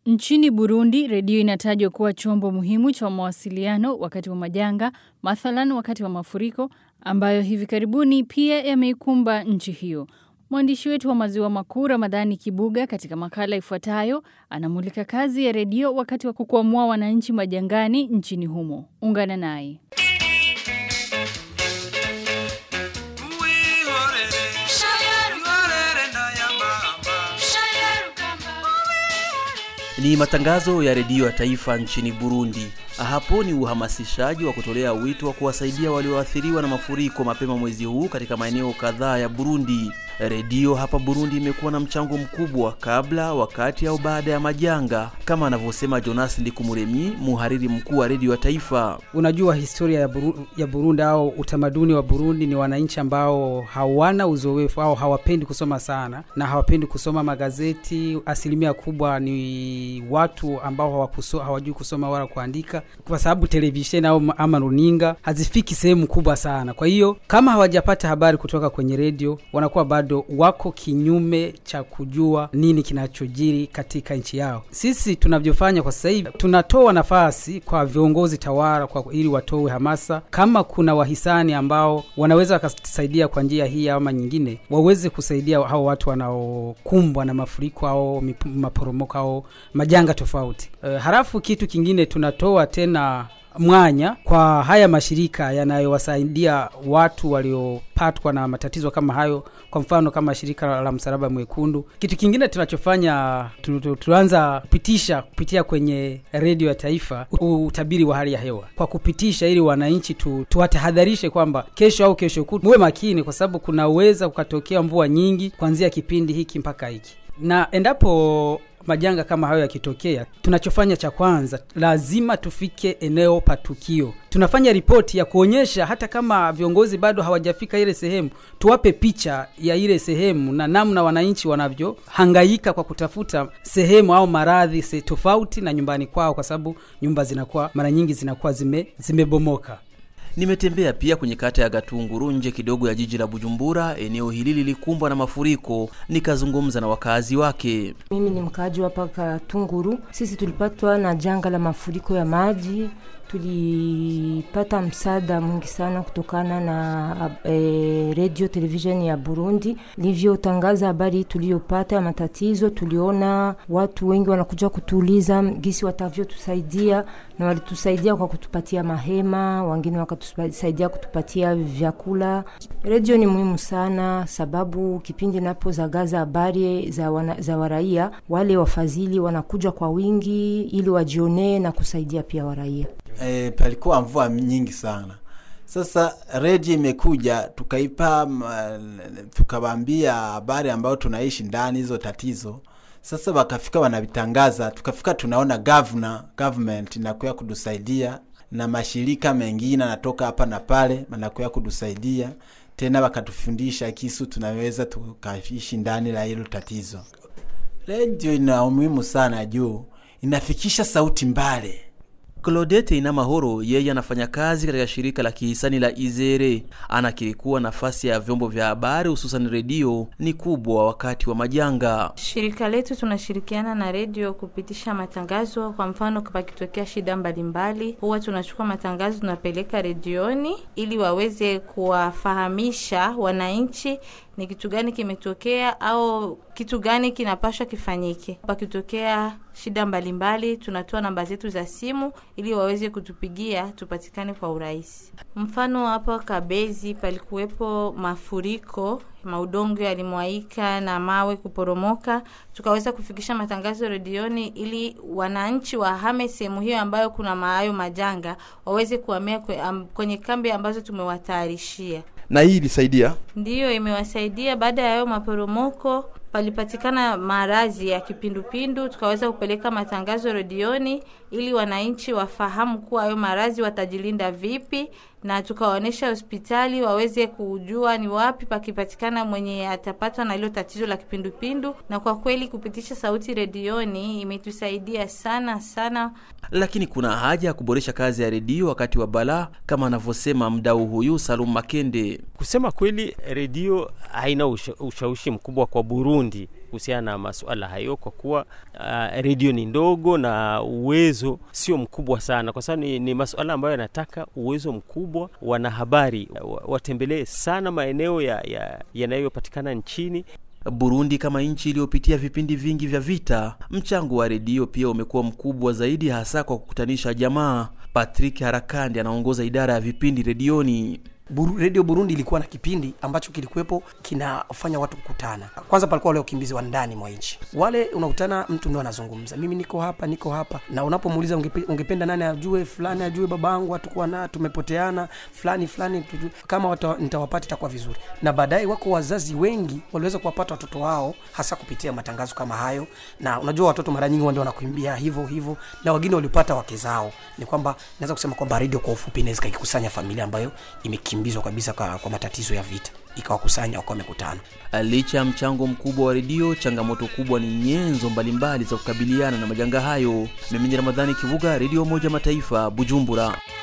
Nchini Burundi, redio inatajwa kuwa chombo muhimu cha mawasiliano wakati wa majanga, mathalan wakati wa mafuriko, ambayo hivi karibuni pia yameikumba nchi hiyo. Mwandishi wetu wa maziwa makuu Ramadhani Kibuga katika makala ifuatayo anamulika kazi ya redio wakati wa kukwamua wananchi majangani nchini humo. Ungana naye. Ni matangazo ya redio ya taifa nchini Burundi. Hapo ni uhamasishaji wa kutolea wito wa kuwasaidia walioathiriwa na mafuriko mapema mwezi huu katika maeneo kadhaa ya Burundi. Redio hapa Burundi imekuwa na mchango mkubwa kabla, wakati au baada ya majanga, kama anavyosema Jonas Ndikumuremyi, muhariri mkuu wa redio ya taifa. Unajua historia ya, Buru, ya Burundi au utamaduni wa Burundi ni wananchi ambao hawana uzoefu au hawapendi kusoma sana na hawapendi kusoma magazeti. Asilimia kubwa ni watu ambao hawakuso, hawajui kusoma wala kuandika, kwa sababu televisheni au ama runinga hazifiki sehemu kubwa sana. Kwa hiyo kama hawajapata habari kutoka kwenye redio, wanakuwa bado wako kinyume cha kujua nini kinachojiri katika nchi yao. Sisi tunavyofanya kwa sasa hivi, tunatoa nafasi kwa viongozi tawala kwa ili watoe hamasa. Kama kuna wahisani ambao wanaweza wakasaidia kwa njia hii ama nyingine, waweze kusaidia hao watu wanaokumbwa na mafuriko au maporomoko au majanga tofauti. E, halafu kitu kingine tunatoa tena mwanya kwa haya mashirika yanayowasaidia watu waliopatwa na matatizo kama hayo, kwa mfano kama shirika la Msalaba Mwekundu. Kitu kingine tunachofanya tu, tu, tuanza kupitisha kupitia kwenye redio ya taifa utabiri wa hali ya hewa kwa kupitisha, ili wananchi tu, tuwatahadharishe kwamba kesho au kesho kutwa muwe makini, kwa sababu kunaweza kukatokea mvua nyingi kuanzia kipindi hiki mpaka hiki, na endapo majanga kama hayo yakitokea, tunachofanya cha kwanza, lazima tufike eneo pa tukio. Tunafanya ripoti ya kuonyesha, hata kama viongozi bado hawajafika ile sehemu, tuwape picha ya ile sehemu na namna wananchi wanavyohangaika kwa kutafuta sehemu au maradhi se tofauti na nyumbani kwao, kwa sababu nyumba zinakuwa mara nyingi zinakuwa zime zimebomoka. Nimetembea pia kwenye kata ya Gatunguru nje kidogo ya jiji la Bujumbura. Eneo hili lilikumbwa na mafuriko, nikazungumza na wakazi wake. Mimi ni mkaaji hapa Gatunguru. Sisi tulipatwa na janga la mafuriko ya maji tulipata msaada mwingi sana kutokana na e, radio television ya Burundi livyotangaza habari tuliyopata ya matatizo. Tuliona watu wengi wanakuja kutuuliza gisi watavyotusaidia, na walitusaidia kwa kutupatia mahema, wengine wakatusaidia kutupatia vyakula. Radio ni muhimu sana, sababu kipindi napozagaza habari za, wana, za waraia, wale wafadhili wanakuja kwa wingi ili wajionee na kusaidia pia waraia. E, palikuwa mvua nyingi sana. Sasa redio imekuja tukaipa, tukawambia habari ambayo tunaishi ndani hizo tatizo. Sasa wakafika wanavitangaza, tukafika tunaona governor, government inakuya kudusaidia na mashirika mengine anatoka hapa na pale anakuya kudusaidia tena, wakatufundisha kisu tunaweza tukaishi ndani la hilo tatizo. Redio ina umuhimu sana juu inafikisha sauti mbali Claudette Inamahoro yeye anafanya kazi katika shirika la kihisani la Izere. Anakiri kuwa nafasi ya vyombo vya habari hususan redio ni kubwa wakati wa majanga. Shirika letu tunashirikiana na redio kupitisha matangazo. Kwa mfano, pakitokea shida mbalimbali, huwa tunachukua matangazo tunapeleka redioni ili waweze kuwafahamisha wananchi ni kitu gani kimetokea au kitu gani kinapashwa kifanyike. Pakitokea shida mbalimbali, tunatoa namba zetu za simu ili waweze kutupigia tupatikane kwa urahisi. Mfano hapa Kabezi palikuwepo mafuriko, maudongo yalimwaika na mawe kuporomoka, tukaweza kufikisha matangazo redioni ili wananchi wahame sehemu hiyo ambayo kuna maayo majanga, waweze kuhamia kwenye kambi ambazo tumewatayarishia na hii ilisaidia, ndiyo imewasaidia. Baada ya hayo maporomoko, palipatikana maradhi ya kipindupindu, tukaweza kupeleka matangazo redioni ili wananchi wafahamu kuwa hayo maradhi watajilinda vipi, na tukawaonyesha hospitali waweze kujua ni wapi pakipatikana mwenye atapatwa na hilo tatizo la kipindupindu. Na kwa kweli kupitisha sauti redioni imetusaidia sana sana. Lakini kuna haja ya kuboresha kazi ya redio wakati wa balaa, kama anavyosema mdau huyu Salum Makende. Kusema kweli, redio haina usha, ushawishi mkubwa kwa Burundi kuhusiana na masuala hayo, kwa kuwa uh, redio ni ndogo na uwezo sio mkubwa sana, kwa sababu ni, ni masuala ambayo yanataka uwezo mkubwa. Wanahabari watembelee sana maeneo yanayopatikana ya, ya nchini Burundi kama nchi iliyopitia vipindi vingi vya vita, mchango wa redio pia umekuwa mkubwa zaidi, hasa kwa kukutanisha jamaa. Patrick Harakandi anaongoza idara ya vipindi redioni. Buru, Radio Burundi ilikuwa na kipindi ambacho kilikuwepo kinafanya watu kukutana. Kwanza palikuwa wale wakimbizi wa ndani mwa nchi, wale unakutana, mtu ndo anazungumza, mimi niko hapa, niko hapa, na unapomuuliza ungepe, ungependa nani ajue, fulani ajue babangu, hatukuwa na tumepoteana, fulani fulani tujue. Kama wata, nitawapata itakuwa vizuri. Na baadaye wako wazazi wengi waliweza kuwapata watoto wao hasa kupitia matangazo kama hayo, na unajua watoto mara nyingi ndio wanakuimbia hivyo hivyo, na wengine walipata wake zao. Ni kwamba naweza kusema kwamba radio kwa ufupi inaweza ikikusanya familia ambayo imekimbia kimbizwa kabisa kwa, kwa matatizo ya vita ikawakusanya wakawa wamekutana. Licha ya mchango mkubwa wa redio, changamoto kubwa ni nyenzo mbalimbali za kukabiliana na majanga hayo. Mimi ni Ramadhani Kivuga, Redio Moja Mataifa, Bujumbura.